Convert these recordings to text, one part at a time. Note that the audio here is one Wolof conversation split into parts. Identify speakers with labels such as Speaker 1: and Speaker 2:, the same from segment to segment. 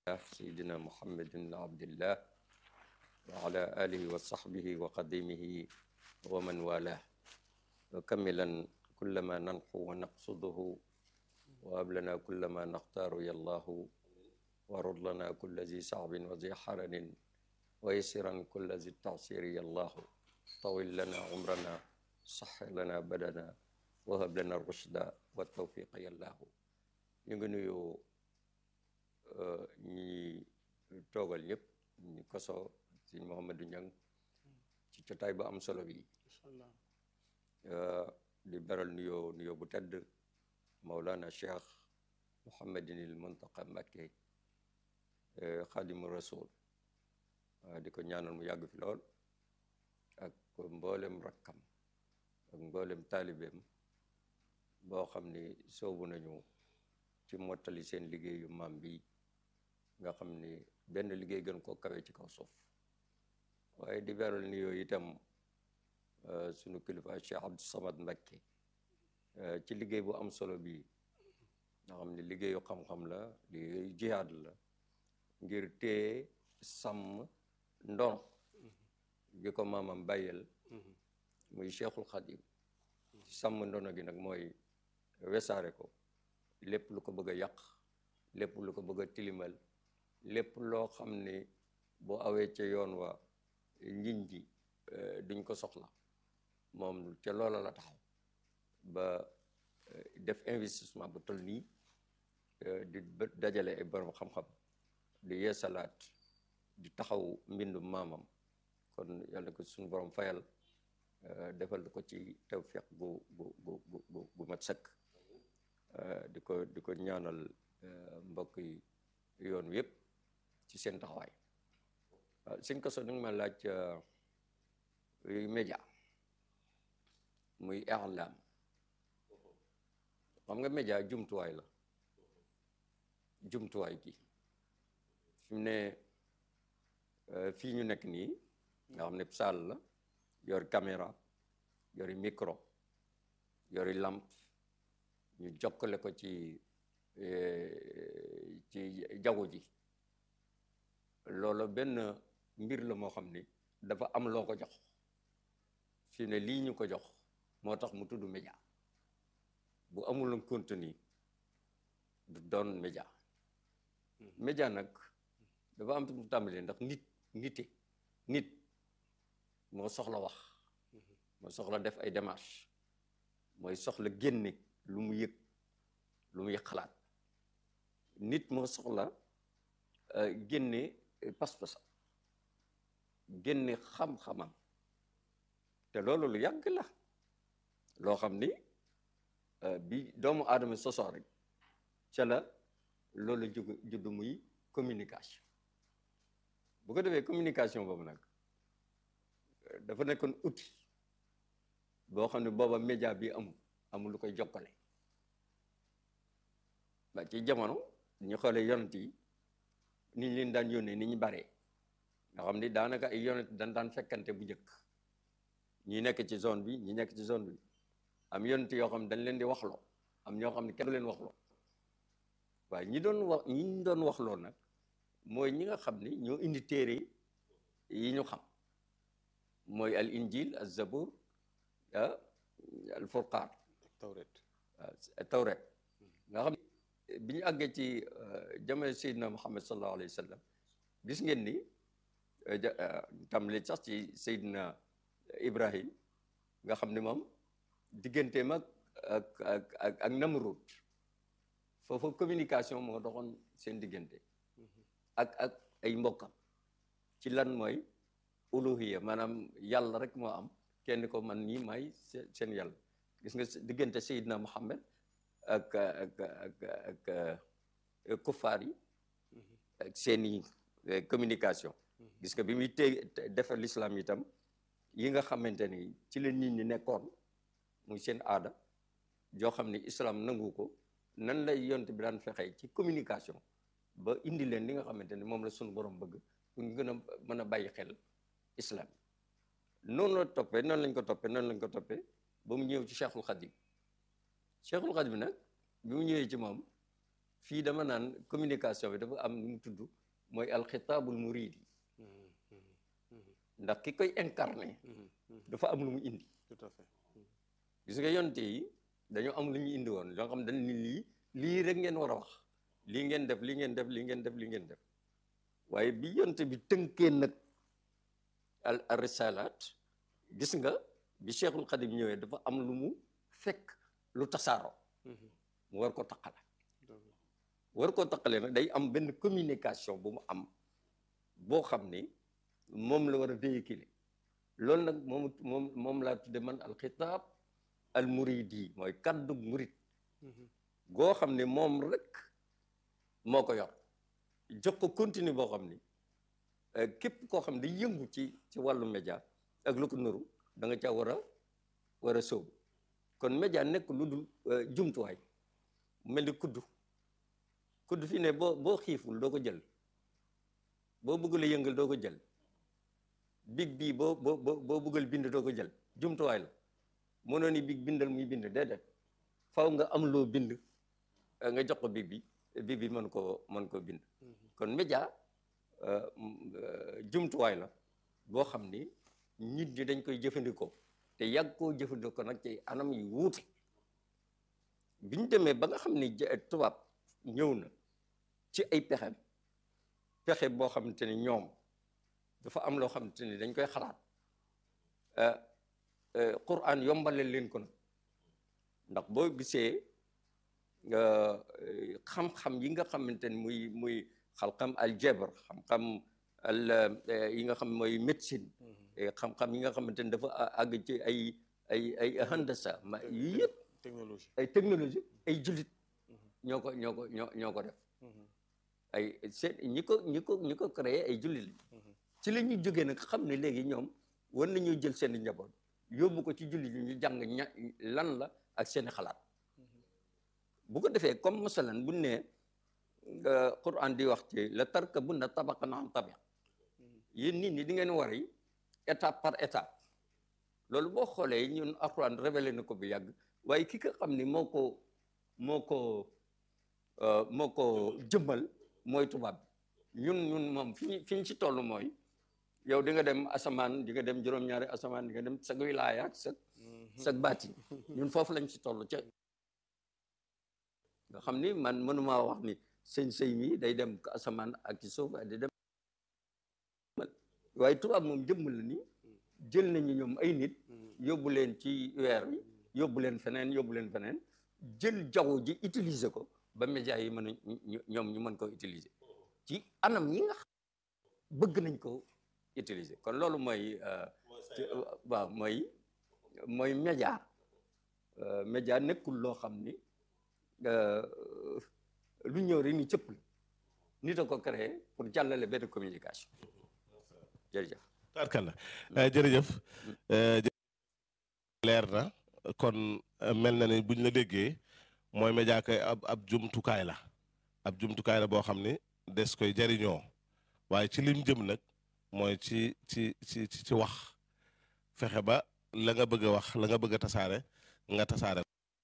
Speaker 1: سيدنا محمد بن عبد الله وعلى آله وصحبه وقديمه ومن والاه وكملا كل ما ننحو ونقصده وهب لنا كل ما نختار يا الله ورد لنا كل ذي صعب وذي حرن ويسرا كل ذي التعسير يا الله طول لنا عمرنا صح لنا بدنا وهب لنا الرشد والتوفيق يا الله ñu ngi nuyu ñi toogal ñëpp ñu koso sëñ Mouhamadou Niang ci jotaay bu am solo bi di beral nuyoo nuyoo bu tedd Maulana Cheikh Mouhamadinil Muntaqa Mbacké Xaadimu Rasul di ko ñaanal mu yàgg fi lool ak mboolem rakkam ak mboolem taalibeem boo xam ni soobu nañu ci mottali seen liggéeyu maam bi nga xam ni benn liggéey gën koo kawe ci kaw suuf waaye di beral ni yooyu itam sunu kilifa Cheikh Abdou Samad Mbacké ci liggéey bu am solo bi nga xam ni liggéeyu xam-xam la liggéeyu jihaad la ngir téye sàmm ndono gi ko maamam bàyyel muy Cheikhul Khadim sàmm ndono gi nag mooy wesaare ko lépp lu ko bëgg a yàq lépp lu ko bëgg a tilimal lépp loo xam ne boo awee ca yoon wa njiñ ji duñ ko soxla moom ca loola la taxaw ba def investissement bu toll nii di dajale ay borom xam-xam di yeesalaat di taxaw mbindu maamam kon yàlla ko suñu borom fayal defal ko ci tawfiq gu gu gu gu gu mat sëkk di ko di ko ñaanal mbokk yi yoon wi yëpp ci seen taxawaay waaw suñ ko so nag ma laaj média muy i'lam xam nga média jumtuwaay la jumtuwaay gi fi mu ne fii ñu nekk nii nga xam ne salle la yor caméra yori micro yori lampe ñu jokkale ko ci ci jaww ji loolu benn mbir la moo xam ni dafa am loo ko jox fi ne lii ñu ko jox moo tax mu tudd média bu amuloon contenu du doon média média nag dafa am mu tàmbalee ndax nit nite nit moo soxla wax moo soxla def ay démarches mooy soxla génne lu mu yëg lu muy xalaat nit moo soxla génne pas-pasam génne xam-xamam te loolu lu yàgg la loo xam ni bi doomu aadama sosoo rek ca la loolu jug judd muy communication bu ko defee communication boobu nag dafa nekkoon outil boo xam ne booba média bi amul amul lu koy jokkale ba ci jamono ñu xoolee yonent yi ni ñu leen daan yónnee ni ñu baree nga xam ni daanaka ay yonent dañ daan fekkante bu njëkk ñi nekk ci zone bi ñi nekk ci zone bi am yonent yoo xam ne dañ leen di waxloo am ñoo xam ne kenn du leen waxloo waaye ñi doon wax ñi doon waxloo nag mooy ñi nga xam ni ñoo indi téere yi ñu xam mooy al injil al zabur al furqaan
Speaker 2: tawret
Speaker 1: tawret nga xam bi ñu àggee ci jamono Seydina Muhammad sallallahu alayhi wa sallam gis ngeen ni tàmbali sax ci Seydina Ibrahim nga xam ne moom digganteem ak ak ak ak Namrud foofu communication moo doxoon seen diggante ak ak ay mbokkam ci lan mooy uluhiya maanaam yàlla rek moo am kenn ko man nii may seen yàlla gis nga diggante Seydina Muhammad ak ak ak ak kuffaar yi ak seeni communication gis nga bi muy té defar l'islam itam yi nga xamante ni ci la nit ñi nekkoon muy seen aada joo xam ni islam nangu ko nan lay yont bi daan fexee ci communication ba indi leen li nga xamante ni moom la suñu borom bëgg pour ñu gën a mën a bàyyi xel islam noonu la toppee noonu lañ ko toppee noonu lañ ko toppee ba mu ñëw ci Cheikhul Khadim Cheikhul Khadim nag bi mu ñëwee ci moom fii dama naan communication bi dafa am lu mu tudd mooy alxitaabul muridi ndax ki koy incarné dafa am lu mu indi
Speaker 2: tout à fait
Speaker 1: gis nga yonte yi dañoo am lu ñu indi woon loo xam dañ ni lii lii rek ngeen war a wax lii ngeen def lii ngeen def lii ngeen def lii ngeen def waaye bi yonte bi tënkee nag al al risalaat gis nga bi cheikhul xadim ñëwee dafa am lu mu fekk lu tasaaroo mu war ko taqale war koo taqale nag day am benn communication bu mu am boo xam ni moom la war a véhiculer loolu nag moom moom moom laa tudde man alxitaab al muridi mooy kaddu murid goo xam ne moom rek moo ko yor jox ko continue boo xam ni képp koo xam ne day yëngu ci ci wàllu média ak lu ko nuru da nga caa war a war a sóobu kon média nekk lu dul jumtuwaay mel ni kuddu kudd fi ne boo boo xiiful doo ko jël boo bëggul a yëngal doo ko jël big bii boo boo boo bëggal bind doo ko jël jumtuwaay la mënoo ni big bindal muy bind déedéet faw nga am loo bind nga jox ko big bi big bi mën koo mën koo bind kon média jumtuwaay la boo xam ni nit ñi dañ koy jëfandikoo te yàgg koo jëfandikoo nag ci anam yu wuute bi ñu demee ba nga xam ni tubaab ñëw na ci ay pexem pexe boo xamante ni ñoom dafa am loo xamante ni dañ koy xalaat Qur'an yombale leen ko nag ndax boo gisee xam-xam yi nga xamante ni muy muy xam-xam aljabar xam-xam al yi nga xam mooy médecine xam-xam yi nga xamante ni dafa àgg ci ay ay ay handasa ma yii yëpp
Speaker 2: technologie
Speaker 1: ay technologie ay jullit ñoo ko ñoo ko ñoo ñoo ko def ay seen ñi ko ñi ko ñi ko créé ay jullit la ci la ñuy jógee nag xam ne léegi ñoom war nañoo jël seen njaboot yóbbu ko ci jullit yi ñu jàng ña lan la ak seeni xalaat bu ko defee comme masalan bu ne Quran di wax ci la tarkabunna tabaqan an tabaq yéen nit ñi di ngeen war yi étape par étape loolu boo xoolee ñun Alxuraan révélé na ko bu yàgg waaye ki nga xam ni moo ko moo ko moo ko jëmmal mooy tubaab bi ñun ñun moom fi ñu fi ñu ci toll mooy yow di nga dem asamaan di nga dem juróom-ñaari asamaan di nga dem sag wilaaya ak sag sag baati ñun foofu lañ ci toll ca nga xam ni man mënumaa wax ni sëñ sëy mi day dem asamaan ak ci suuf di dem waaye tubaab moom jëmmal la ni jël nañu ñoom ay nit yóbbu leen ci weer wi yóbbu leen feneen yóbbu leen feneen jël jaww ji utiliser ko ba média yi mën a ñoom ñu mën ko utiliser ci anam yi nga xam bëgg nañ ko utiliser kon loolu mooy waaw mooy mooy média média nekkul loo xam ni lu ñëw rek ni cëpp la nit a ko créé pour jàllale benn communication jërëjëf
Speaker 3: tarkalla jërëjëf leer na kon mel na ni buñ la déggee mooy média kay ab ab jumtukaay la ab jumtukaay la boo xam ni des koy jariñoo waaye ci lim jëm nag mooy ci ci ci ci wax fexe ba la nga bëgg a wax la nga bëgg a tasaare nga tasaare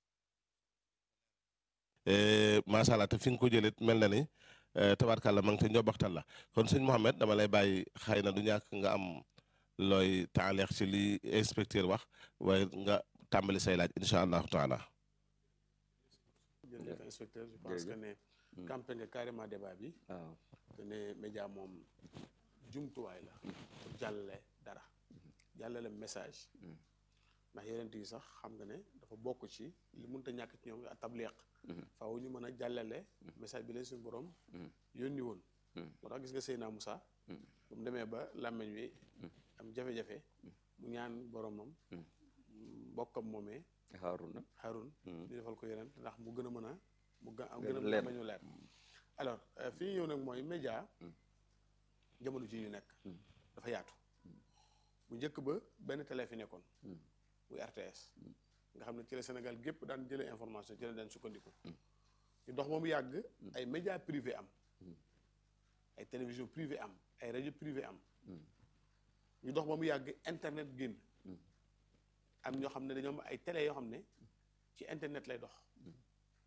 Speaker 3: macha allah te fi nga ko jëlee mel na ni tabarkàlla ma ngi te njobaxtal la kon sëñ Mouhamed dama lay bàyyi xëy na du ñàkk nga am looy taaleex ci li inspecteur wax waaye nga tàmbali say laaj incha allahu taala.
Speaker 2: jërëjëf inspecteur je pense que ne campé nga carrément débat bi
Speaker 1: waaw
Speaker 2: que ne média moom jumtuwaay la pour jàllale dara jàllale message ndax yeneen yi sax xam nga ne dafa bokk ci li mënta ñàkk ci ñoom a tabliq faaw ñu mën a jàllale message bi leen suñu borom yónni woon moo tax gis nga Seyna Moussa bu mu demee ba làmmeñ wi am jafe-jafe mu ñaan boromam mbokkam moomee
Speaker 1: Haaruna
Speaker 2: Harun ñu defal ko yeneen ndax mu gën a mën a mu gën a gën a
Speaker 1: leer.
Speaker 2: mën a leer alors fi ñu ñëw nag mooy média jamono ji ñu nekk dafa yaatu bu njëkk ba benn télé fi nekkoon muy RTS nga xam ne ci la Sénégal gépp daan jëlee information ci la daan sukkandiku ñu dox ba mu yàgg ay média privé am ay télévision privé am ay rajo privé am ñu dox ba mu yàgg internet génn am ñoo xam ne dañoo am ay télé yoo xam ne ci internet lay dox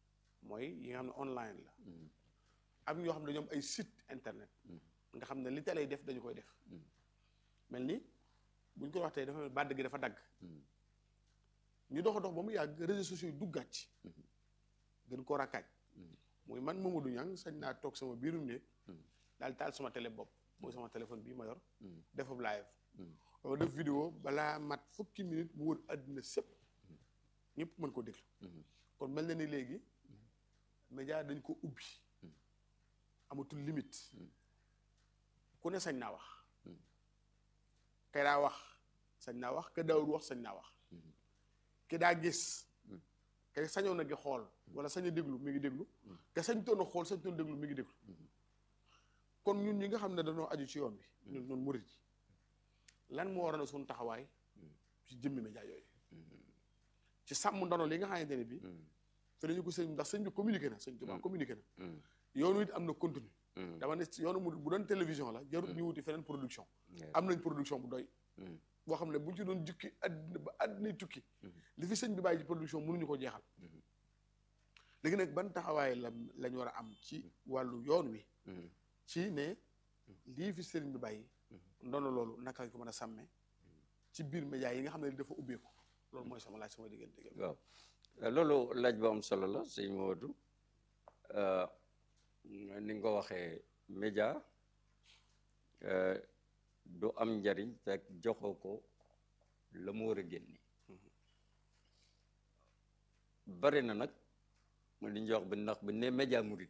Speaker 2: mooy yi nga xam ne online la am ñoo xam ne ñoom ay site internet nga xam ne li télé yi def dañu koy def mel ni buñ ko waxtee dafa mel bàdd gi dafa dagg ñu dox dox ba mu yàgg réseaux sociaux yi duggaat ci gën koo rakkaaj muy man Mamadou Niang sañ naa toog sama biirum ne daal taal sama télé bopp mooy sama téléphone bii ma yor defab live wala def vidéo balaa mat fukki minute mu wër àddina sépp ñëpp mën ko déglu kon mel na ni léegi média dañ ko ubbi amatul limite ku ne sañ naa wax kay daa wax sañ naa wax ka daawul wax sañ naa wax ki daa gis kay sañoon a gi xool wala sañ a déglu mi ngi déglu te sañ toon a xool sañ toon déglu mi ngi déglu kon ñun ñi nga xam ne dañoo aju ci yoon bi ñun ñun murit yi lan moo waroon a suñu taxawaay ci jëmmi média yooyu ci sàmm ndono li nga xamante ne bi fi dañu ko sëñ ndax sëñ bi communiqué na sëñ Tuubaa communiqué na yoonu it am na contenu dama ne yoonu mu bu doon télévision la jarut ñu wuti feneen production am nañ production bu doy boo xam ne bu ñu ci doon jukki àddina ba àddina tukki li fi sëñ bi bàyyi ci production mënuñu ko jeexal léegi nag ban taxawaay la lañ war a am ci wàllu yoon wi ci ne lii fi sëriñ bi bàyyi ndono loolu naka lañ ko mën a sàmme ci biir média yi nga xam ne dafa ubbeeku loolu mooy sama laaj sama diggante
Speaker 1: waaw loolu laaj bu am solo la sëñ Modou ni nga ko waxee média du am njariñ fekk joxoo ko la mu war a génne bari na nag li ñu wax bi ndax bi ne média murit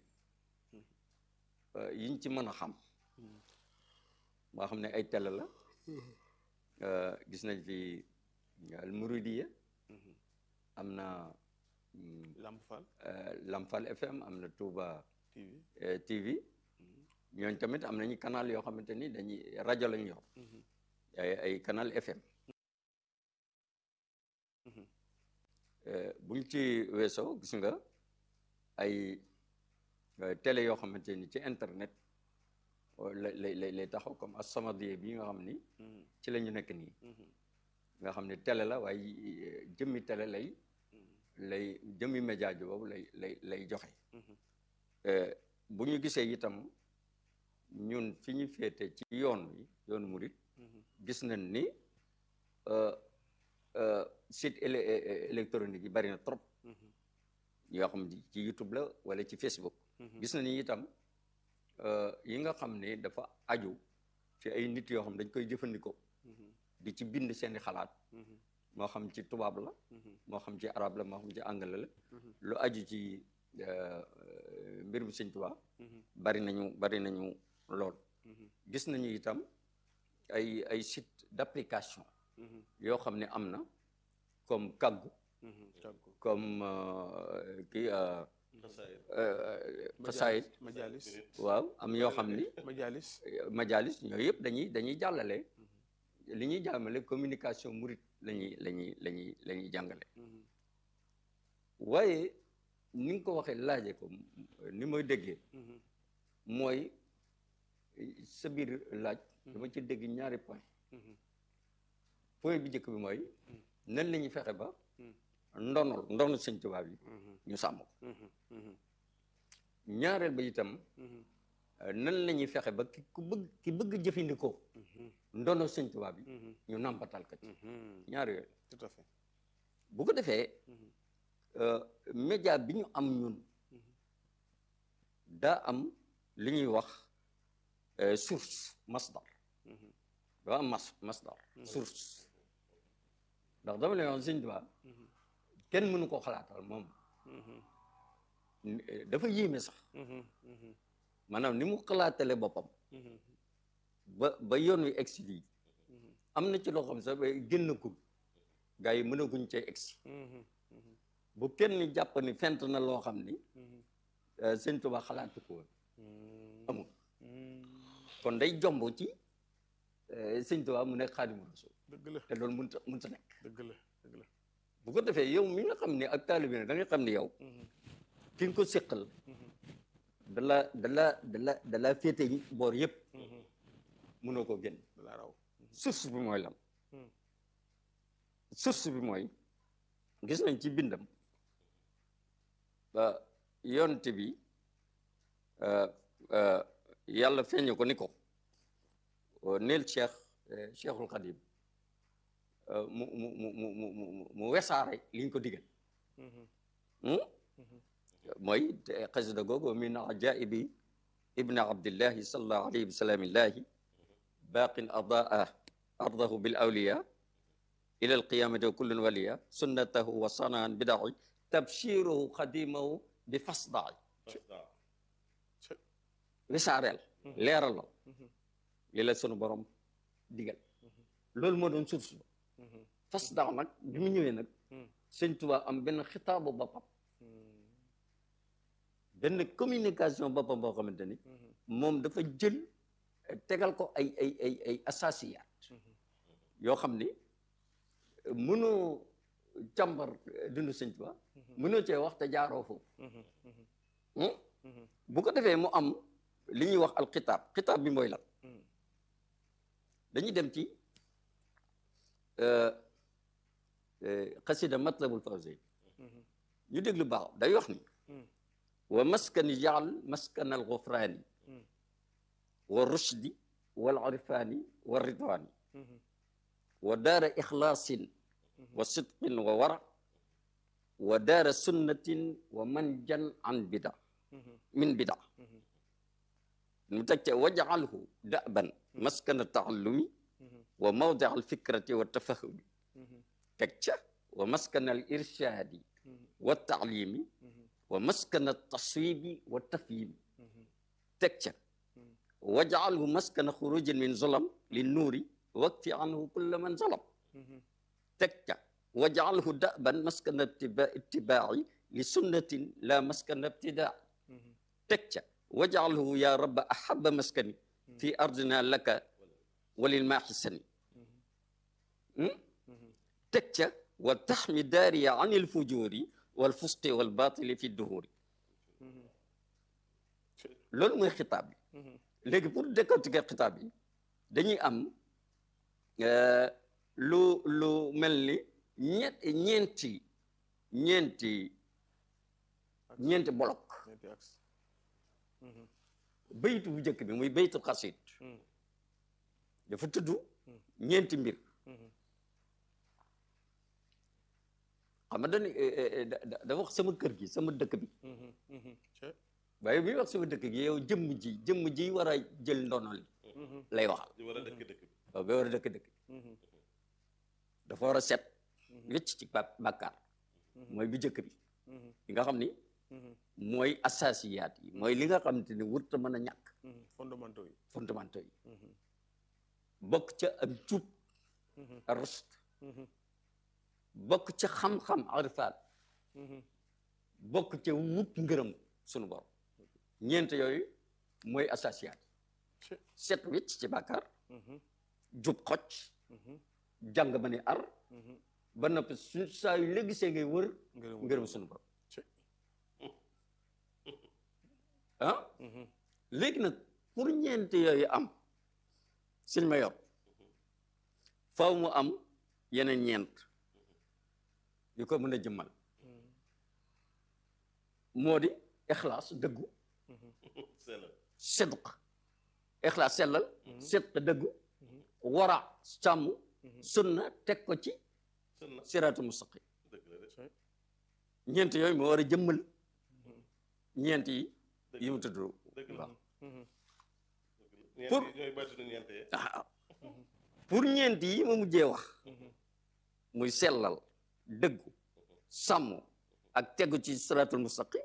Speaker 1: yiñ ci mën a xam moo xam ne ay télé la gis nañ fi al muridiya am na
Speaker 2: Lamp Fall
Speaker 1: Lamfal FM am na Touba
Speaker 2: TV
Speaker 1: TV ñooñ tamit am nañu canal yoo xamante ni dañuy rajo lañ yor ay ay canal FM buñ ci weesoo gis nga ay télé yoo xamante ni ci internet la lay lay taxaw comme As-Samadiyya bi nga xam ni ci la ñu nekk nii nga xam ne télé la waaye jëmmi télé lay lay jëmmi média ji boobu lay lay lay joxe bu ñu gisee itam ñun fi ñu féete ci yoon wi yoonu murit gis nañ ni site électronique yi bari na trop yoo xam ci YouTube la wala ci Facebook gis nañ ni itam yi nga xam ne dafa aju ci ay nit yoo xam dañ koy jëfandikoo di ci bind seeni xalaat moo xam ci tubaab la moo xam ci arab la moo xam ci anglais la lu aju ci mbir mi sëñ Tuubaa bari nañu bari nañu lool gis nañu itam ay ay site d'application yoo xam ne am na comme kaggu comme kii xasaayit
Speaker 2: majalis
Speaker 1: waaw am yoo xam ni
Speaker 2: majalis
Speaker 1: majalis ñooyu yëpp dañuy dañuy jàllale li ñuy jàmmale communication murit lañuy lañuy lañuy la ñuy jàngale waaye ni nga ko waxee laaje ko ni mooy déggee mooy sa biir laaj dama ci dégg ñaari point point bi njëkk bi mooy nan la ñuy fexe ba ndonol ndonol sëñ Tuubaa bi ñu sàmm ko ñaareel ba itam nan la ñuy fexe ba ki ku bëgg ki bëgg jëfandikoo ndono sëñ Tuubaa bi ñu nàmpatal ko ci ñaar yooyu
Speaker 2: tout à fait
Speaker 1: bu ko defee média bi ñu am ñun daa am li ñuy wax source masdar daa am mas masdar source ndax dama lay wax sëñ Tuubaa kenn mënu ko xalaatal moom dafa yéeme sax maanaam ni mu xalaatale boppam ba ba yoon wi egsi lii am na ci loo xam sax ba génn gul gaa yi mënaguñ cee egsi bu kenn jàpp ni fent na loo xam ni sëñ Tuubaa xalaatu ko woon amul kon day jomb ci sëñ Tuubaa mu nekk Xaadimu Rasuul
Speaker 2: dëgg la
Speaker 1: te loolu mënut a mënut a nekk
Speaker 2: dëgg la dëgg la
Speaker 1: bu ko defee yow mi nga xam ne ak taalibe ne da nga xam ne yow ki nga ko séqal dala dala dala dala féete boor yëpp mënoo koo génn
Speaker 2: dalaa raw
Speaker 1: source bi mooy lan source bi mooy gis nañ ci bindam ba yonte bi yàlla feeñu ko ni ko neel cheikh cheikhul xadim mu mu mu mu mu mu mu wesaare liñ ko digal mooy xasida googu min ajaibi ibni abdillahi salallahu alayhi wa sallam illahi baqin adaa ardahu bil awliya ila alqiyamati wa kullun waliya sunnatahu wa sanaan bidaci tabshiruhu xadimahu bi fasdaci wisaareel leeralal li la sunu borom digal loolu moo doon source ba fasdac nag bi mu ñëwee nag sëñ Tuubaa am benn xitaabu boppam benn communication boppam boo xamante ni moom dafa jël tegal ko ay ay ay ay assasiyaat yoo xam ni mënoo càmbar dundu sëñ Tuubaa mënoo cee wax te jaaroo foofu bu ko defee mu am li ñuy wax al xitaab xitaab bi mooy lan dañuy dem ci xasida matlabul fawzayn ñu déglu baax day wax ni wa maskani jaal maskan al gufraani wa rushdi wal irfaani wa ridwaani wa daara ixlaasin wa sidqin wa wara wa daara sunnatin wa manjan an bida min bida mu teg ca wajaalhu daban maskana taallumi wa mawdia alfikrati wa tafahumi teg ca wa maskana al irshaadi wa taalimi wa maskana taswibi wa tafhimi teg ca wajaalhu maskana xurujin min zulam li nuuri wakti anhu kulla man zalam teg ca wajaalhu daban maskana itibaaci li sunnatin la maskana ibtidaa teg ca wajaalhu ya rabba ahaba maskani fi ardina laka walil maaxisani teg ca wa taxmi daariya an il fujuri wal fusqi wal batili fi duhuri loolu mooy xitaab bi léegi pour décortiquer xitaab bi dañuy am lu lu mel ni ñett ñeenti ñeenti ñeenti bolok baytu bu njëkk bi muy baytu xasid dafa tudd ñeenti mbir xam nga dañu dafa wax sama kër gi sama dëkk bi waaye bi wax sama dëkk gi yow jëmm ji jëmm ji war a jël ndono li lay waxal waaw ba war a dëkk dëkk dafa war a set wécc ci bàkkaar mooy bi njëkk bi li nga xam ni mooy assasiyaat yi mooy li nga xamante ni wurta mën a ñàkk
Speaker 2: fondamentaux yi
Speaker 1: fondamentaux yi bokk ca ak jub rusd bokk ca xam-xam arifaat bokk ca wut ngërëm sunu borom ñeent yooyu mooy assasiyaat yi set wécc ci bàkkaar jub xocc jàng ba ni ar ba noppi su saa yu léegi see ngay wër ngërëm sunu borom ah léegi nag pour ñeent yooyu am sëñ ma yor faw mu am yeneen ñeent yu ko mën a jëmmal moo di ixlaas dëggu sidq ixlaas sellal sidq dëggu wara sàmm sunna teg ko ci siraatu mustaqim ñeent yooyu moo war a jëmmal ñeent yi yi mu tudd waaw pour pour ñeent yi ma mujjee wax muy sellal dëggu sàmm ak tegu ci siratul mustaqim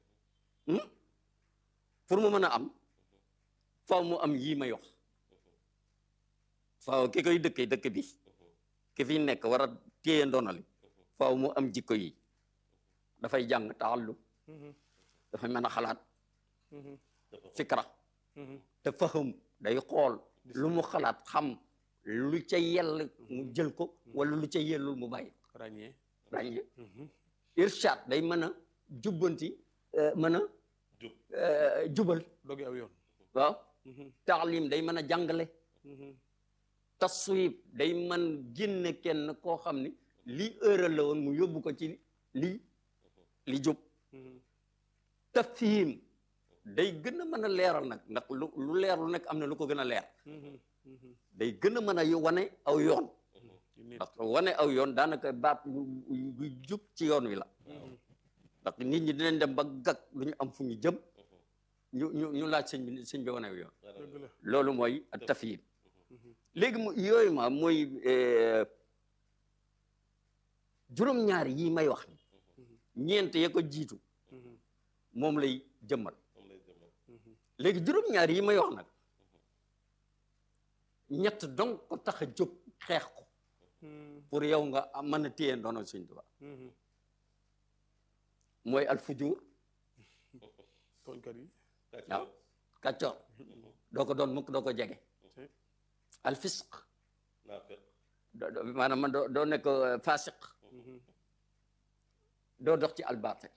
Speaker 1: pour mu mën a am faaw mu am yii may wax faaw ki koy dëkkee dëkk bi ki fi nekk war a téye ndonali faaw mu am jikko yi dafay jàng taallum dafay mën a xalaat fikra te faham day xool lu mu xalaat xam lu ca yell mu jël ko wala lu ca yellul mu bàyyi
Speaker 2: ràññee
Speaker 1: ràññee irshad day mën a jubbanti mën a jubal
Speaker 2: dogi aw yoon
Speaker 1: waaw taalim day mën a jàngale taswib day mën génne kenn koo xam ni lii ëral la woon mu yóbbu ko ci lii li jub tafhim day gën a mën a leeral nag ndax lu lu leer lu nekk am na lu ko gën a leer day gën a mën a wane aw yoon ndax wane aw yoon daanaka baat bu jub ci yoon wi la ndax nit ñi dinañ dem ba gag lu ñu am fu ñu jëm ñu ñu ñu laaj sëñ bi sëñ bi wane aw yoon loolu mooy tafhim léegi mu yooyu ma mooy juróom-ñaar yi may wax ñeent ya ko jiitu moom lay jëmmal léegi juróom-ñaar yi may wax nag ñett donc ko tax a jóg xeex ko pour yow nga mën a téye ndono Sëñ Tuubaa mooy alfujur
Speaker 2: tooñkat yi
Speaker 1: waaw kàccoor doo ko doon mukk doo ko jege alfisq maanaam man doo doo nekk fasiq doo dox ci albaatil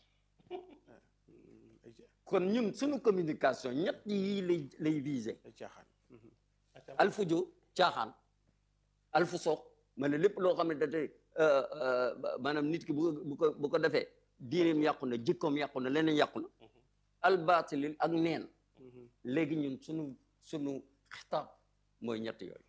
Speaker 1: kon ñun suñu communication ñett yii lay lay visé
Speaker 2: ay caaxaan
Speaker 1: alfujo caaxaan alfusoox ma ne lépp loo xam ne da tey maanaam nit ki bu bu ko bu ko defee diineem yàqu na jikkoom yàqu na leneen yàqu na albaatilil ak neen léegi ñun suñu suñu xitaab mooy ñett yooyu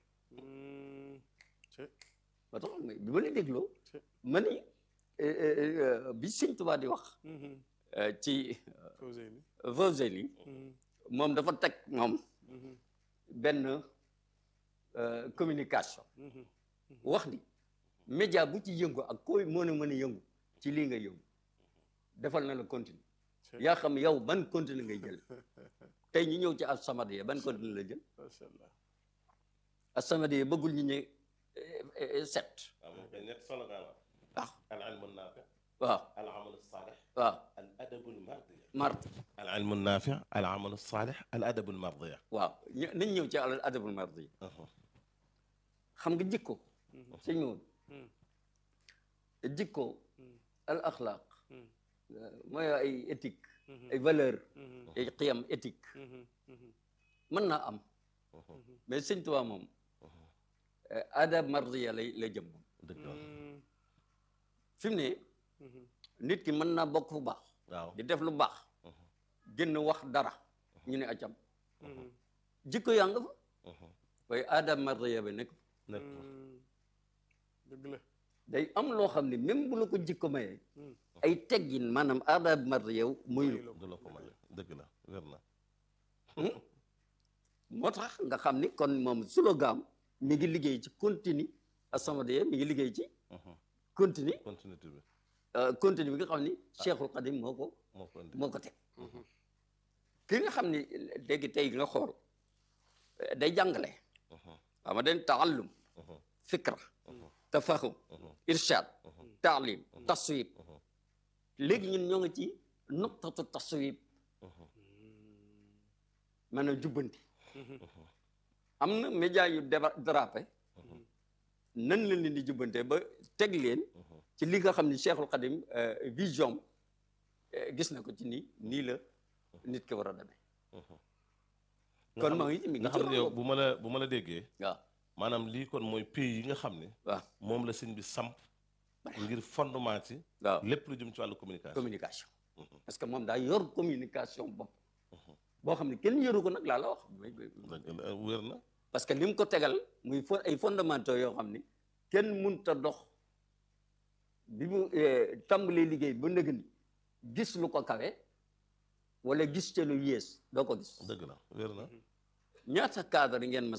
Speaker 1: ba tax bi ma la dégloo ma ni bi Sëñ Tuubaa di wax ci Fawzeyni moom dafa teg moom benn communication wax ni média bu ci yëngu ak koy mën a mën a yëngu ci lii nga yëngu defal na la continue yaa xam yow ban continue ngay jël tey ñu ñëw ci As-Samadiyya ban continue la jël
Speaker 2: macha allah
Speaker 1: As-Samadiyya bëggul ñu ñe set
Speaker 3: ñett slogan la
Speaker 1: waaw
Speaker 3: al ilmu naafi
Speaker 1: waaw
Speaker 3: al amalu saalix
Speaker 1: waaw
Speaker 3: al adabu mardiya
Speaker 1: mart
Speaker 3: al ilmu naafi al amalu saalix al adabu mardiya
Speaker 1: waaw ñu- nañ ñëw ci al adabul mardi xam nga jikko sëñ Maodo jikko al axlaaq mooy ay éthique ay valeur ay xiyam éthique mën naa am mais sëñ Tuubaa moom adab mardiya lay lay jëm moom
Speaker 3: dëgg la
Speaker 1: fi mu ne nit ki mën naa bokk fu baax
Speaker 3: waaw
Speaker 1: di def lu baax génn wax dara ñu ne acam jikko yaa nga fa waaye adab mardiya bi nekk
Speaker 3: nekk
Speaker 2: dëgg la
Speaker 1: day am loo xam ne même bu la ko jikko mayee ay teggin maanaam adab mardiya muy
Speaker 3: du la ko may dëgg la wér na
Speaker 1: moo tax nga xam ni kon moom slogan mi ngi liggéey ci continue As-Samadiyya mi ngi liggéey ci continue
Speaker 3: continuité bi
Speaker 1: continue bi nga xam ni Cheikhul Khadim moo ko
Speaker 3: moo ko indi
Speaker 1: moo ko teg ki nga xam ni léegi tey nga xool day jàngale xam nga dañ taallum fikra tafahum irshad taalim taswib léegi ñun ñoo ngi ci nuqtatu taswib maanaam jubbanti am na média yu déba dérapé nan la leen di jubbante ba teg leen ci li nga xam ni Cheikhul Khadim vision gis na ko ci nii nii la nit ki war a demee kon moo ngi mi ngi
Speaker 3: nga
Speaker 1: ci
Speaker 3: xam ne yow
Speaker 1: loolu
Speaker 3: bu ma la bu ma la déggee
Speaker 1: waaw
Speaker 3: maanaam lii kon mooy pays yi nga xam ne
Speaker 1: waaw
Speaker 3: moom la sëñ bi samp ngir fondement ci
Speaker 1: waaw
Speaker 3: lépp lu jëm ci wàllu communication
Speaker 1: communication parce que moom daa yor communication bopp boo xam ne kenn yoru ko nag laa la wax
Speaker 3: dëgg la wér na
Speaker 1: parce que li mu ko tegal muy fo ay fondamentaux yoo xam ni kenn mënut a dox bi mu tàmbalee liggéey ba nëgg ni gis lu ko kawe wala gis ca lu yées doo ko gis
Speaker 3: dëgg la wér na
Speaker 1: ñaata cadre ngeen ma